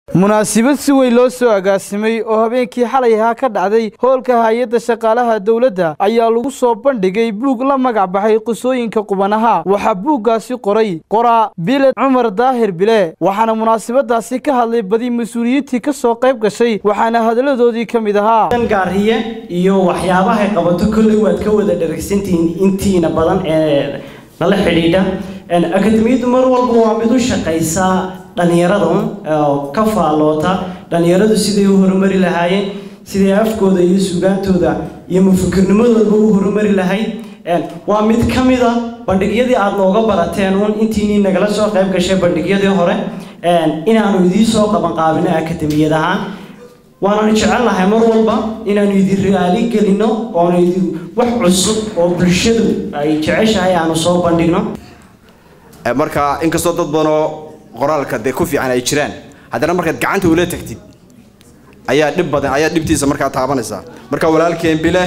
munaasabad si weyn loo soo agaasimay oo habeenkii xalay ahaa ka dhacday hoolka hay-adda shaqaalaha dowladda ayaa lagu soo bandhigay buug la magac baxay qisooyinka qubanaha waxaa buuggaasi qoray qoraa biled cumar daahir bile waxaana munaasabadaasi ka hadlay badi mas-uuliyiintii ka soo qayb gashay waxaana hadalladoodii ka mid ahaa gaariye iyo waxyaabahay qabato kolley waad ka wada dharagsantihiin intiina badan ee nala xidhiidha akademiyaddu mar walba waa mid u shaqaysaa dhallinyarada oo ka faalloota dhallinyaradu siday u horumari lahaayeen siday afkooda iyo sugaantooda iyo mufakirnimadoodaba u horumari lahayd waa mid ka mida bandhigyadii aada nooga barateen uun intiinii nagala soo qayb gashay bandhigyadii hore inaanu idiin soo qabanqaabino akademiyad ahaan waananu jecelnahay mar walba inaanu idin raali gelino oonu idin wax cusub oo bulshadu ay jeceshahay aanu soo bandhigno marka inkastoo dad badanoo qoraalka dee ku fiican ay jiraan haddana markaad gacanta ula tagtid ayaa dhib badan ayaa dhibtiisa markaa taabanaysaa marka walaalkeen bile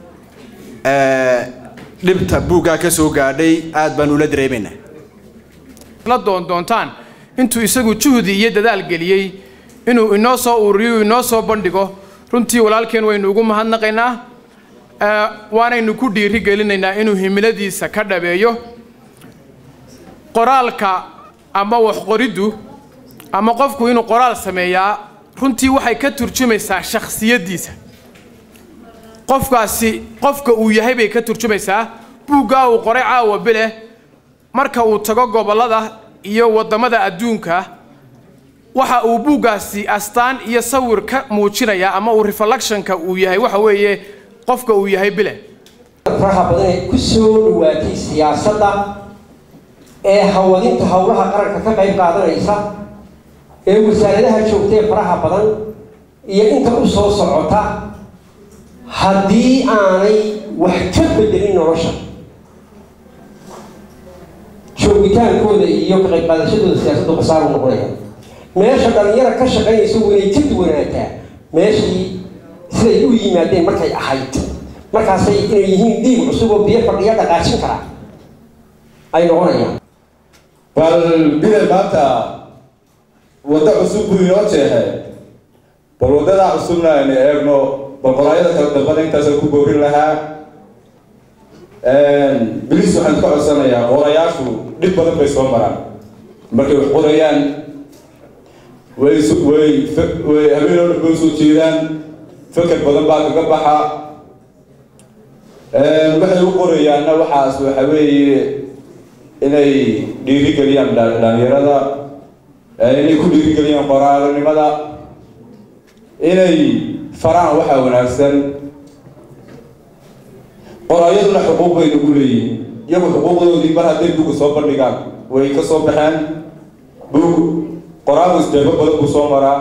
dhibta buuggaa ka soo gaadhay aad baan ula dareemaynaa la doondoontaan intuu isagu juhdi iyo dadaal geliyey inuu inoo soo ururiyo inoo soo bandhigo runtii walaalkeen waynu ugu mahadnaqaynaa waanaynu ku dhiiri gelinaynaa inuu himiladiisa ka dhabeeyo qoraalka ama waxqoriddu ama qofku inuu qoraal sameeyaa runtii waxay ka turjumaysaa shakhsiyaddiisa qofkaasi qofka uu yahay bay ka turjumaysaa buuggaa uu qoray caawa bileh marka uu tago gobollada iyo waddamada adduunka waxa uu buuggaasi astaan iyo sawir ka muujinayaa ama uu reflectionka uu yahay waxa weeye qofka uu yahay bile faraha badan ee ku soo dhawaatay siyaasadda ee hawadinta howlaha qaranka ka qayb qaadanaysa ee wasaaradaha joogtee faraha badan iyo inta u soo socota haddii aanay wax ka bedelin nolosha joogitaankooda iyo ka qayb qaadashadooda siyaasaddu khasaaru noqonaya meesha dhalinyara ka shaqaynaysa waynay ka duwanaataa meeshii siday u yimaadeen markay ahayd markaasay inay yihiin diib cusub oo biyo fadhiya dhaqaajin kara ay noqonayaan bal bile maanta waddo cusub buu inoo jeexay bal waddadaa cusubna aynu eegno bal qoraayada kala dambana intaasaan ku boorin lahaa bilis waxaan ka codsanayaa qorayaashu dhib badan bay soo maraan markay wax qorayaan way way way habeen oo dhan bay usoo jeedaan fakar badan baa kaga baxa waxay u qorayaanna waxaas waxa weeye inay dhiirigeliyaan dhalinyarada inay ku dhiirigeliyaan qoraalanimada inay faraan waxaa wanaagsan qoraayaduna xuquuq bay nagu leeyihin iyagu xuquuqdoodii mar hadday buga soo bandhigaan way ka soo baxeen bug qoraagu isdeebo badan buu soo maraa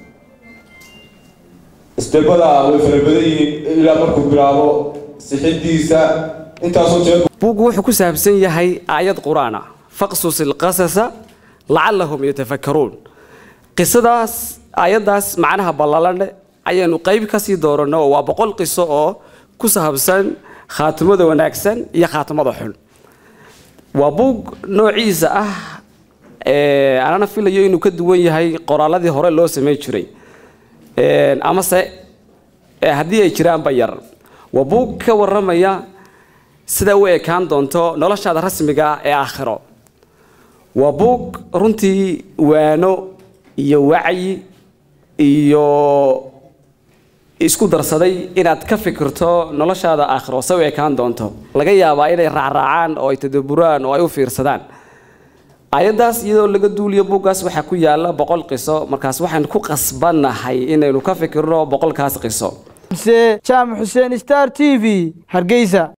isdeebada way fara badan yihiin ilaa markuu bilaabo sixidiisa intaasoo jeer buuggu wuxuu ku saabsan yahay aayad qur-aan ah faqsus ilqasasa lacallahum yatafakkaruun qisadaas aayaddaas macnaha ballalaneh ayaanu qayb ka sii dooranno oo waa boqol qiso oo ku saabsan khaatimada wanaagsan iyo khaatimada xun waa buug noociisa ah anana filayo inuu ka duwan yahay qoraaladii hore loo samayn jiray amase haddii ay jiraanba yar waa buug ka warramaya sida u ekaan doonto noloshaada rasmiga ah ee aakhiro waa buug runtii waano iyo wacyi iyo isku darsaday inaad ka fikirto noloshaada aakhiro se u ekaan doonto laga yaabaa inay raacraacaan oo ay tadaburaan oo ay u fiirsadaan ayaddaas iyadoo laga duuliyo buuggaas waxaa ku yaala boqol qiso markaas waxaan ku qasbannahay inaynu ka fikirno boqolkaas qiso jaamac xuseen star t v hargeysa